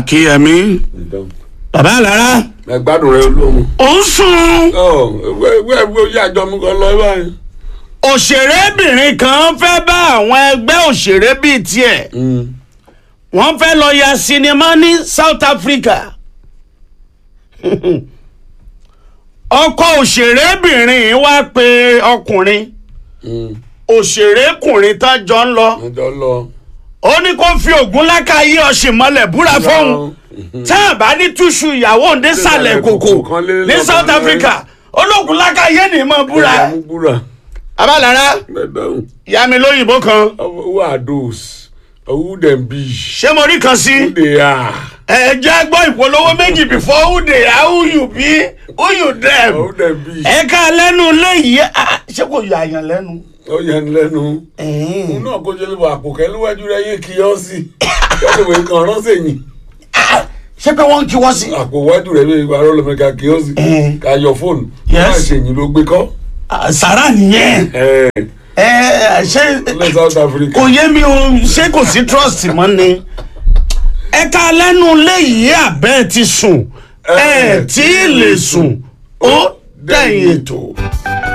akínyẹmí bàbá àlàrà ẹ gbádùn rẹ olóhùn. ó ń sùn ọ ewé ewé ewé oyè àjọ mi kan lọ báyìí. òṣèrébìnrin kan fẹ́ bá àwọn ẹgbẹ́ òṣèré bíi tiẹ̀ wọ́n fẹ́ lọ ya sinimá ní South Africa ọkọ òṣèrébìnrin wá pe ọkùnrin òṣèrékùnrin tán jọ ń lọ ọjọ́ lọ. ó ní kó fi ògùn lákàáyé ọ̀sìn mọ́lẹ̀ búra fóun tá a bá ní túṣu ìyàwó òǹdé sàlẹ̀ kòkò kan lé ní lọ́kàn South lẹ́. Africa ológun lákàáyé ní mọ́ búra ẹ mú búra. abálára Madam, ìyá mi lóyìnbó kan who are those? Who them be? ṣé mo rí kan sí Who they are? ẹ jẹ́ gbọ́ ìpolówó méjì before who they are who you be who you them Who them be? ẹ ká lẹ́nu léyìí ah, ṣé kò yà àyàn lẹ́nu. Ó yẹn lẹ́nu. Òun náà kó jẹ́ lébọ̀ àpòkẹ́ níwájú rẹ̀ yé kí ọ́ sí. Kẹ́lẹ́wé kan ránṣẹ́ yìí. ṣé pé wọ́n ń kí wọ́n sí. Àpò wájú rẹ̀ bí ìgbà rọ́ lọ́mọ ká kí ọ́ sí. Eh. Ká yọ fóònù. Yes. Má ṣe yìí ló gbé kọ́. Ah, sàrà nìyẹn Ẹ ẹ ṣé lẹ́ South Africa. kò yé mi o ṣé kò sí trust mọ́ ni. ẹ ká lẹ́nu léyìí àbẹ́ ti sùn ẹ tí ì lè sùn ó dẹ̀yìn ètò.